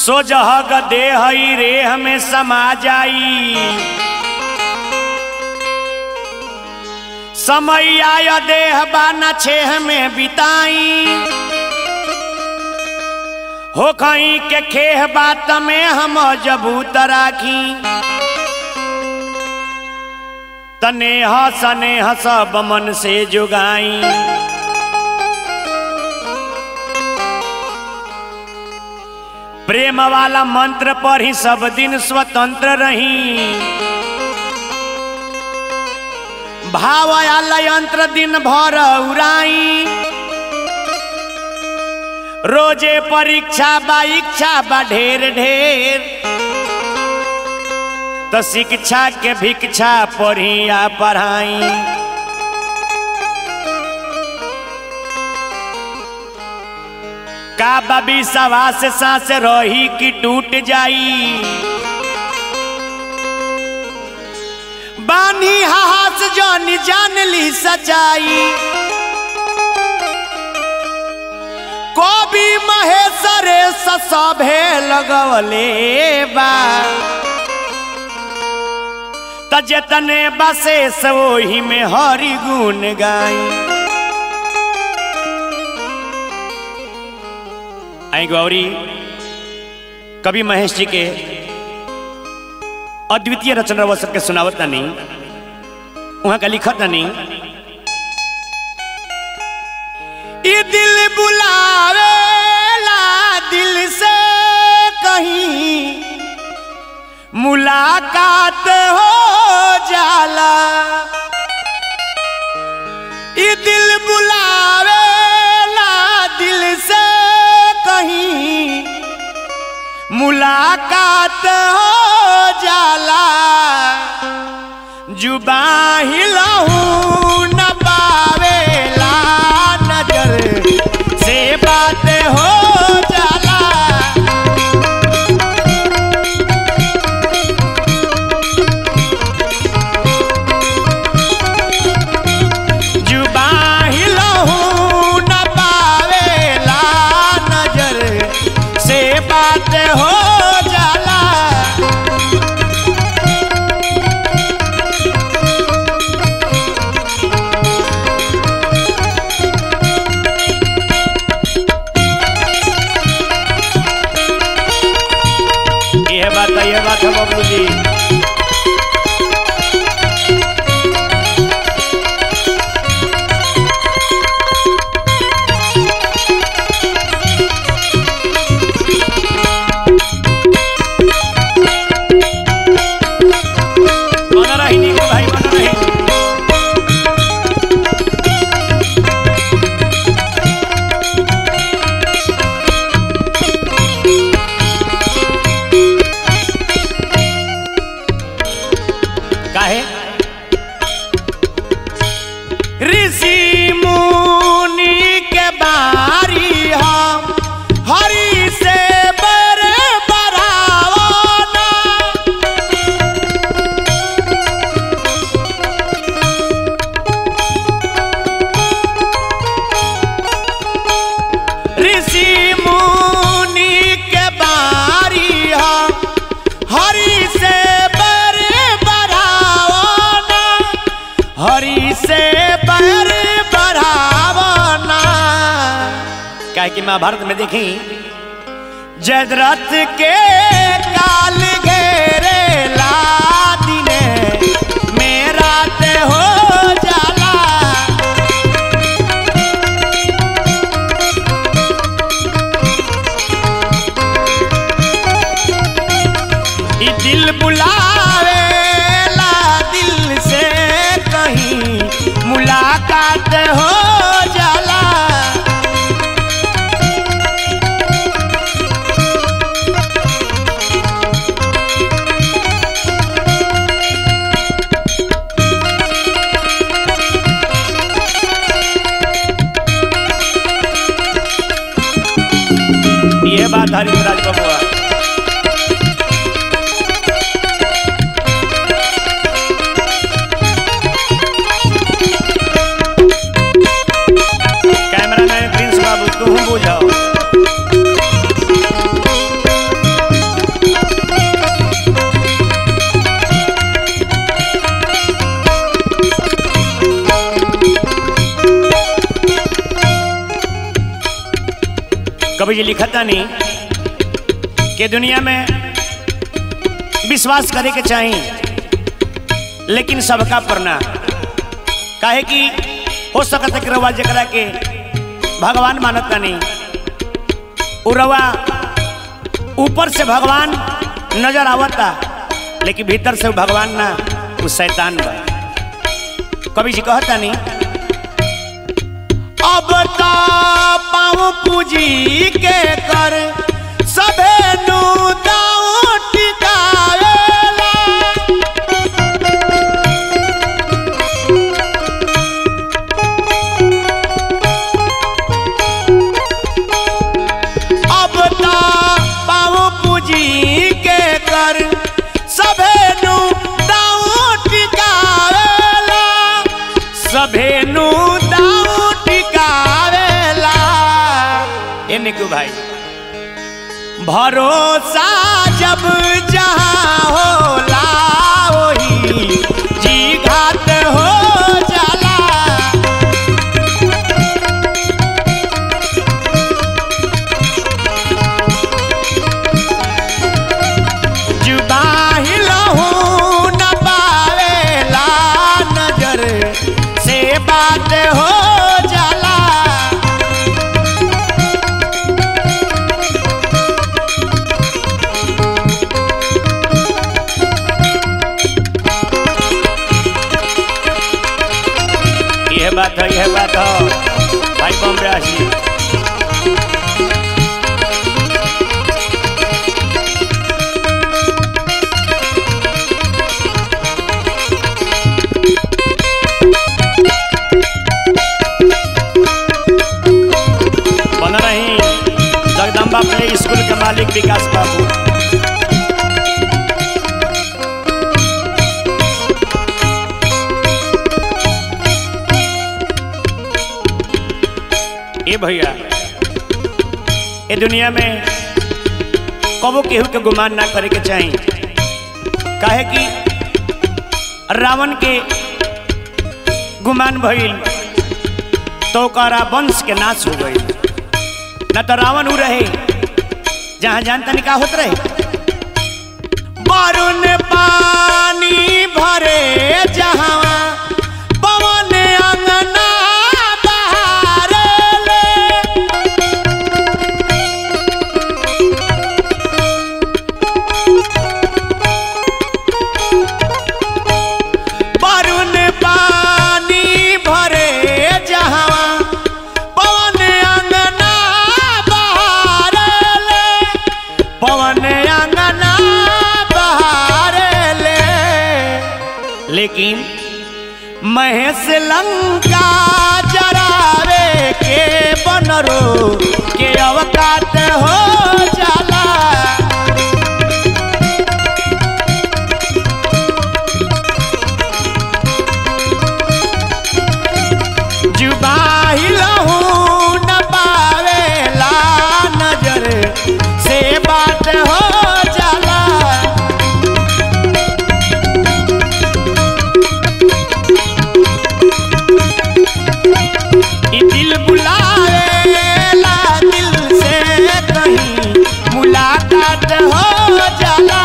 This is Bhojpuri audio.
सोजहग देह रेह में समा जाई समय आय देह बाना छेह में बिताई हो कहीं के खेह बात में हम जबूत राखी तनेह सनेह सब मन से जुगाई प्रेम वाला मंत्र पर ही सब दिन स्वतंत्र रही भाव आला यंत्र दिन भर उड़ाई रोजे परीक्षा बा इच्छा बा ढेर ढेर तो शिक्षा के भिक्षा पढ़ी आ पढ़ाई का बबी सवा से सांस रही कि टूट जाई बानी हास जान जान ली सच्चाई कवि महेश्वरे सभे लगवले बा त जतने बसेस वही में हरि गुण गाई आई गौरी कवि महेश जी के अद्वितीय रचना वो सबके सुनावत नहीं वहां का लिखत नहीं ये दिल बुलावेला दिल से कहीं मुलाकात हो जाला ये दिल बुलावेला दिल से कहीं मुलाकात हो जाला जुबा हिलहू न पावेला नजर से बात हो जाला जुबा हिलहू न पावेला नजर से बात हो जाला ये बात है ये बात है बबलू जी बना रही नीको भाई बना रही काहे ऋषि मुनि के बारी हम हरि से बर बरावना ऋषि मुनि के बारी हम हरि से बर बरावना हरि से बर बरावना काहे कि महाभारत में देखी जदरथ के काल घेरे लादिने मेरा ते हो जाला ई दिल बुलावेला दिल से कहीं मुलाकात हो जाला ये बात हरिराज बबुआ कैमरा मैन प्रिंस बाबू तुम बुझाओ कभी जी लिखता नहीं कि दुनिया में विश्वास करे के चाहिए लेकिन सबका पर ना काहे कि हो सकता कि रवा जकरा के भगवान मानता नहीं उ रवा ऊपर से भगवान नजर आवता लेकिन भीतर से वो भगवान ना वो शैतान बा कवि जी कहता नहीं अब ता पाँव पूजी के कर सभे नु दाऊ टिकावेला अब ता पाँव पूजी के कर सभे नु दाऊ टिकावेला सभे नु दाऊ टिकावेला ए निकू भाई भरोसा जब जहाँ होला वही जी घाट हो जाला जुबाही लहू न पावेला नजर से बात हो जाला यह बात है यह बात है भाई बॉम्बे आशी बन रही जगदम्बा प्ले स्कूल के मालिक विकास बाबू ए भैया ए दुनिया में कबो केहू के गुमान ना करे के चाही काहे कि रावण के गुमान भइल तो ओकरा वंश के नाश हो गई न तो रावण उ रहे जहां जान तनी का होत रहे वरुण पानी भरे जहां पवन अंगना बहारेले वरुण पानी भरे जहां पवन अंगना बहारेले पवन अंगना बहारेले लेकिन महेश लंका जरावे के बनरो के अवकात हो जाला जुबाही लहू न पावेला नजर से बात हो जाला ई दिल बुलावेला दिल से कहीं मुलाकात हो जाला